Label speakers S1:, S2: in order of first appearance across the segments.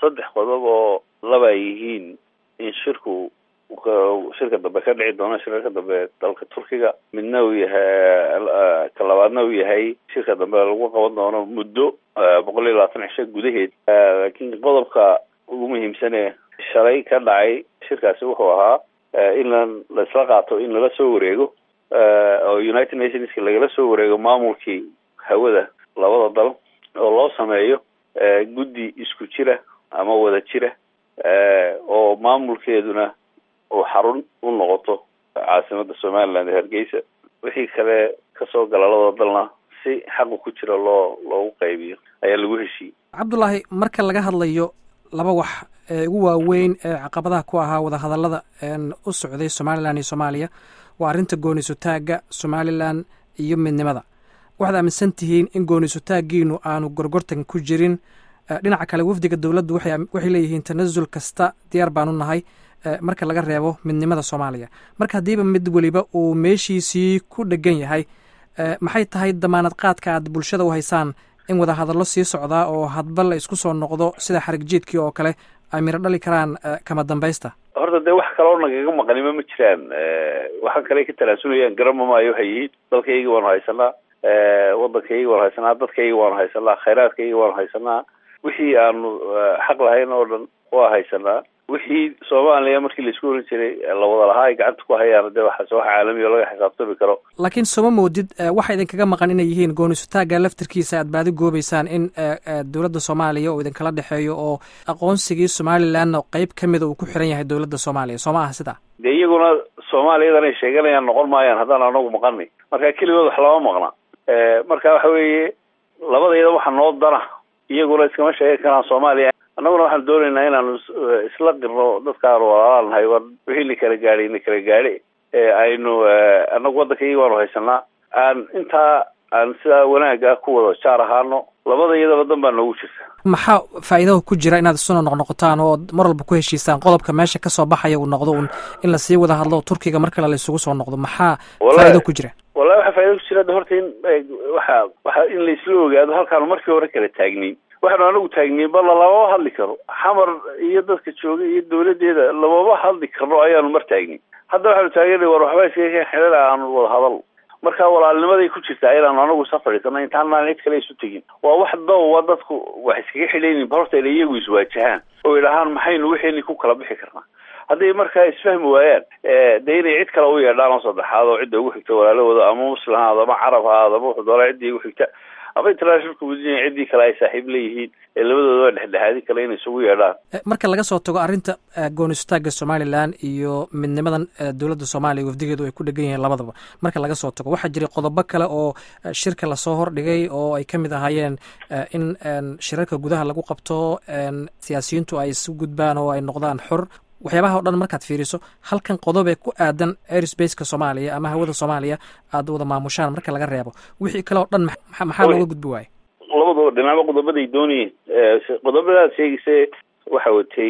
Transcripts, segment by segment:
S1: saddex qodob oo laba ay yihiin in shirku shirka dambe ka dhici doono shirarka dambe dalka turkiga midna uu yahay ka labaadna uu yahay shirka dambe lagu qaban doono muddo boqol iyo labaatan cisho gudaheed laakiin qodobka ugu muhiimsane shalay ka dhacay shirkaasi wuxuu ahaa in la laisla qaato in lala soo wareego oo united nationska lagala soo wareego maamulkii hawada labada dal oo loo sameeyo guddi isku jira ama wada jira oo maamulkeeduna uu xarun u noqoto caasimada somaliland ee hargeysa wixii kale kasoo gala labada dalna si xaqu ku jira loo loogu qaybiyo ayaa lagu heshiiyey
S2: cabdullaahi marka laga hadlayo laba wax ee ugu waaweyn ee caqabadaha ku ahaa wadahadallada u socday somalilan iyo soomaaliya waa arrinta gooniisutaagga somalilan iyo midnimada waxaad aaminsan tihiin in gooniisutaaggiinu aanu gorgortan ku jirin dhinaca kale wafdiga dowladdu waxay leeyihiin tanasul kasta diyaar baanu nahay marka laga reebo midnimada soomaaliya marka haddiiba mid weliba uu meeshiisii ku dhegan yahay maxay tahay damaanad qaadka aad bulshada u haysaan in wadahadallo sii socdaa oo hadba la isku soo noqdo sida xarig jiidkii oo kale ay miro dhali karaan kama dambaysta
S1: horta dee wax kaloo nagaga maqanimo ma jiraan waxaan kale ka tanaasunayaan garama maayo waxay yihiin dalkayga waanu haysanaa wadankayga waanu haysanaa dadkayga waanu haysanaa khayraadkayga waanu haysanaa wixii aanu xaq lahayn oo dhan waa haysanaa wixii soomaaliya markii laisku oran jiray lawada lahaa ay gacanta ku hayaan dee waxaas wax caalamiya laga xisaabtami karo
S2: laakiin sooma moodid waxa idinkaga maqan inay yihiin goonisutaagga laftirkiisa aad baadi goobeysaan in dowladda soomaaliya uu idinkala dhexeeyo oo aqoonsigii somalilanna qeyb ka mida uu ku xiran yahay dowladda soomaaliya soo ma aha sidaa
S1: dee iyaguna soomaaliyadan ay sheeganayaan noqon maayaan haddaan anagu maqanay marka keligood wax lama maqna marka waxa weeye labadayada waxa noo dana iyaguna iskama sheegan karaan soomaaliya annaguna waxaan doonaynaa inaanu isla qirno dadkaanu walaalanahay war wixii na kala gaadhay na kala gaadhe aynu annagu waddankayga waanu haysanaa aan intaa aan sidaa wanaaga ku wada jaar ahaano labada iyadaba dan baa noogu jirta
S2: maxaa faa'iidaha ku jira inaad isuna noqnoqotaan oo mar walba ku heshiisaan qodobka meesha kasoo baxaya uu noqdo un in lasii wada hadlo turkiga mar kale la isugu soo noqdo maxaa faa'ido ku jira
S1: wallahi waxaa faaida ku jira de horta in waxa waxa in laisla ogaado halkaanu markii hore kala taagniin waxaanu anagu taagniin balla lamama hadli karo xamar iyo dadka jooga iyo dawladeeda lamama hadli karno ayaanu mar taagniin hadda waxaanu taagana war waxba iskaga xidhan aanu wada hadal marka walaalnimaday ku jirtaa inaanu anagu safadhiisano intaanaan cid kale isu tegin waa wax dawwa dadku wax iskaga xidhaynin ba horta ina iyagu iswaajahaan oo idhahaan maxaynu wixini ku kala bixi karnaa hadday markaa isfahmi waayaan dee inay cid kale u yeedhaan oo saddexaad oo cidda ugu xigta walaalahooda ama muslim haado ama carab haado ama wuxuu doonaa ciddii ugu xigta ama international community ciddii kale ay saaxiib leeyihiin ee labadooda dhexdhexaadi kale inay isugu yeedhaan
S2: marka laga soo tago arrinta goonistaaga somalilan iyo midnimadan dowladda soomaaliya wafdigeedu ay ku dhegan yihiin labadaba marka laga soo tago waxaa jiray qodobo kale oo shirka lasoo hordhigay oo ay ka mid ahaayeen in shirarka gudaha lagu qabto siyaasiyiintu ay isu gudbaan oo ay noqdaan xor waxyaabaha o dhan markaad fiiriso halkan qodob ee ku aadan airsbaceka soomaaliya ama hawada soomaaliya aad wada maamushaan marka laga reebo wixii kale oo dhan maxaa looga gudbi waaye
S1: labadaba dhinaaba qodobaday doonayeen qodobadaad sheegayse waxa watay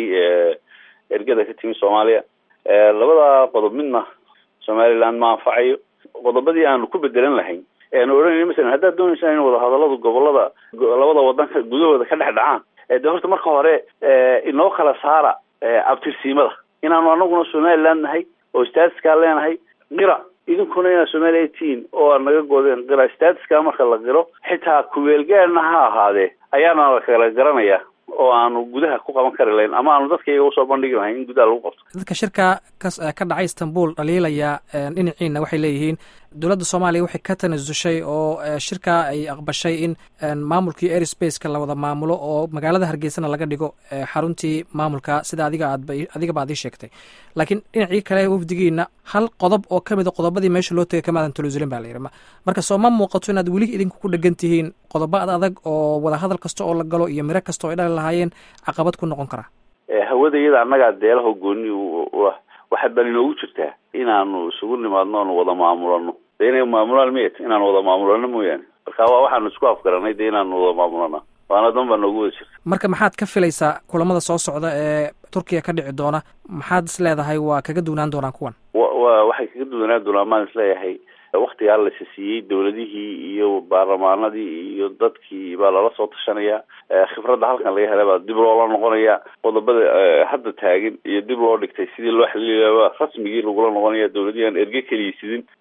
S1: ergada ka timi soomaaliya labada qodob midna somaliland ma anfacayo qodobadii aanu ku bedelan lahayn eanu odhanayna masalan haddaad dooneysaan in wadahadaladu gobolada labada wadanka gudahooda ka dhex dhacaan de horta marka hore inoo kala saara abtirsiimada inaanu anaguna somaliland nahay oo statuskaa leenahay qira idinkuna inaad somaliya tihiin oo aad naga godeen qira statuska marka la qiro xitaa kuweelgaarna ha ahaadee ayaana la kala garanaya oo aanu gudaha ku qaban kari lahayn ama aanu dadka iyaga usoo bandhigi lahayn in gudaha lagu qabto
S2: dadka shirka ka dhacay istanbul dhaliilaya dhinaciina waxay leeyihiin dowladda soomaaliya waxay ka tanasushay oo shirka ay aqbashay in maamulkii airsbaceka la wada maamulo oo magaalada hargeysana laga dhigo xaruntii maamulka sida adiga aad adigaba aad ii sheegtay laakiin dhinacii kale wafdigiina hal qodob oo ka mid a qodobadii meesha loo tegay kamaadan tanasulin ba la yidhi marka soo ma muuqato inaad weli idinku ku dhegan tihiin qodobo ad adag oo wadahadal kasta oo la galo iyo miro kasta oo ay dhali lahaayeen caqabad ku noqon karaa
S1: hawada iyada annagaa deelaho gooni waxaad baan inoogu jirtaa inaanu isugu nimaadno oonu wada maamulano de inay maamulaan miyat inaanu wada maamulano mooyaane marka waa waxaanu isku afgaranay de inaanu wada maamulana waana dan baa noogu wada jirta
S2: marka maxaad ka filaysaa kulamada soo socda ee turkiya ka dhici doona maxaad is leedahay waa kaga duwanaan doonaan kuwan
S1: wa wa waxay kaga duwanaan doonaan maan isleeyahay waktigaa lasi siiyey dowladihii iyo baarlamaanadii iyo dadkii baa lala soo tashanaya khibradda halkan laga helay baa dib loola noqonaya qodobada hadda taagin iyo dib loo dhigtay sidii loo xaliilaya rasmigii lagula noqonaya dowladihii aan erge keliysidin